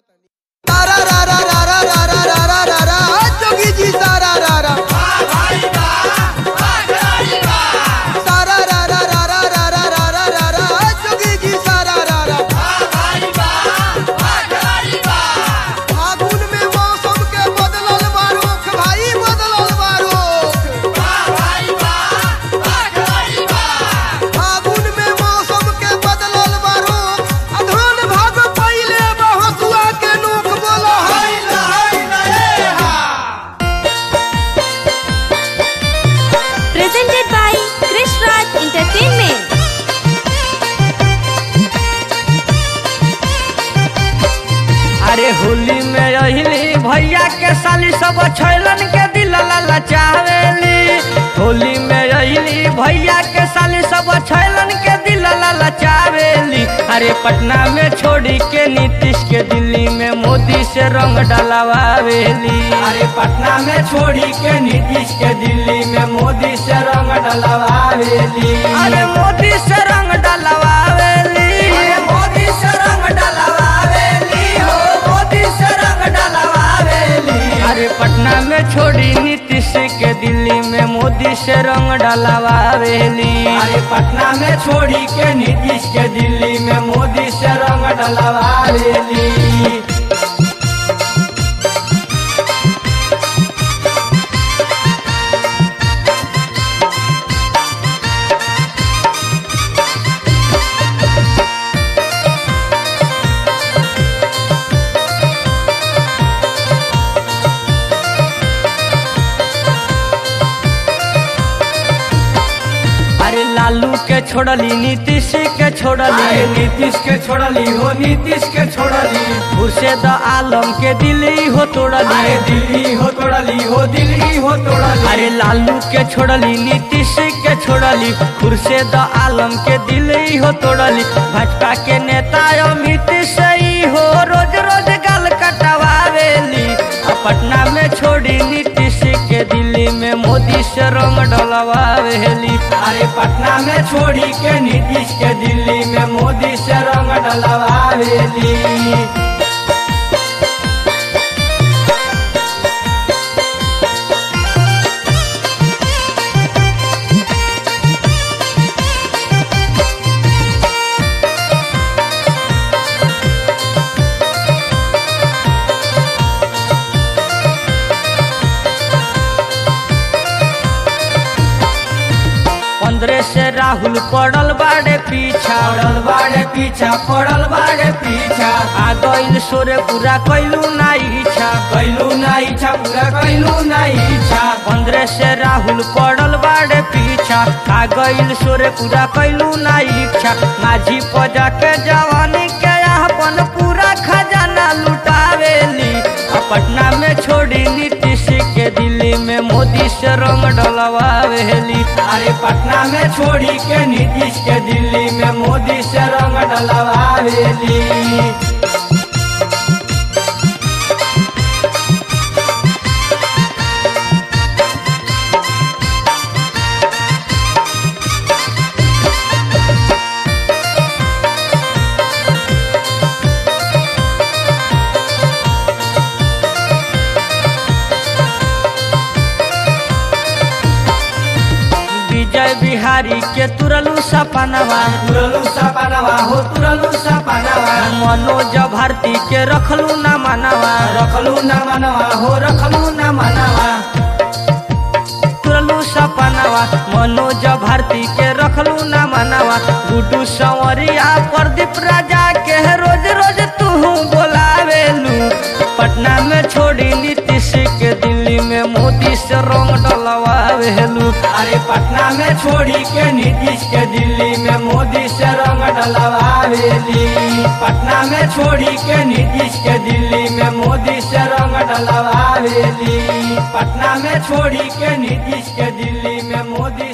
तारा रा रा रा रा रा रा रा रा रा रा जोगी जी सारा रा रा सारा रा रा रा रा रा रा रा रा रा रा जोगी जी सारा रा रा फागुन में मौसम के बदलल बारुख भाई बदलल बारुख फागुन में मौसम के बदलल बारुख अधन भाग पहिले बहसुआ के नोक बोलो हाय हाय हा presented by Krish Raj Entertainment. अरे होली में अहिली भैया के साली सब छैलन के दिल ललचावेली होली में अहिली भैया के साली सब छैलन के दिल ललचावेली अरे पटना में छोड़ी के नीतीश के दिल्ली में मोदी से रंग डलवावेली अरे पटना में छोड़ी के नीतीश के दिल्ली में मोदी से रंग डलवावेली अरे मोदी से रंग डलवावेली अरे मोदी से रंग डलवावेली हो मोदी से रंग डलवावेली अरे पटना में छोड़ी नीतीश के दिल्ली में मोदी से रंग डलवावेली अरे पटना में छोड़ी के नीतीश के दिल्ली में मोदी से रंग डलवावेली अरे लालू के छोड़ली नीतीश के छोड़ली नीतीश के छोड़ली हो नीतीश के छोड़ली खुर्शेद आलम के दिल्ली हो तोड़ली दिल्ली हो तोड़ली हो दिल्ली हो तोड़ली अरे लालू के छोड़ली नीतीश के छोड़ली खुर्शेद आलम के दिल्ली हो तोड़ली भाजपा के नेता अमित सही हो रोज रोज गल कटवावेली आ पटना में छोड़ी नीतीश के दिल्ली में मोदी से रंग डलवावेली अरे पटना में छोड़ी के नीतीश के दिल्ली में मोदी से रंग डलवावेली पंद्रह से राहुल पड़ल बाड़े पीछा पड़ल बाड़े पीछा पड़ल बाड़े पीछा आ गइल सोरे पूरा कैलू ना इच्छा कैलू ना इच्छा पूरा कैलू ना इच्छा पंद्रह से राहुल पड़ल बाड़े पीछा आ गइल सोरे पूरा कैलू ना इच्छा माझी पजा के जवानी के अपन पूरा खजाना लुटावेली आ पटना में छोड़ी नीतीश के दिल्ली में मोदी से रंग डलवावेली अरे पटना में छोड़ी के नीतीश के दिल्ली में मोदी से रंग डलवावेली विजय बिहारी के तुरलू सपनवा तुरलू सपनवा हो तुरलू सपनवा मनोज भारती के रखलू न मनवा रखलू न मनवा हो रखलू न मनवा तुरलू सपनवा मनोज भारती के रखलू न मनवा गुड्डू संवरिया प्रदीप राजा के रोज रोज तू बोलावेलू पटना में छोड़ी नीतीश के दिल्ली में मोदी से रंग डलवावेलू अरे पटना में छोड़ी के नीतीश के दिल्ली में मोदी से रंग डलवावेली पटना में छोड़ी के नीतीश के दिल्ली में मोदी से रंग डलवावेली पटना में छोड़ी के नीतीश के दिल्ली में मोदी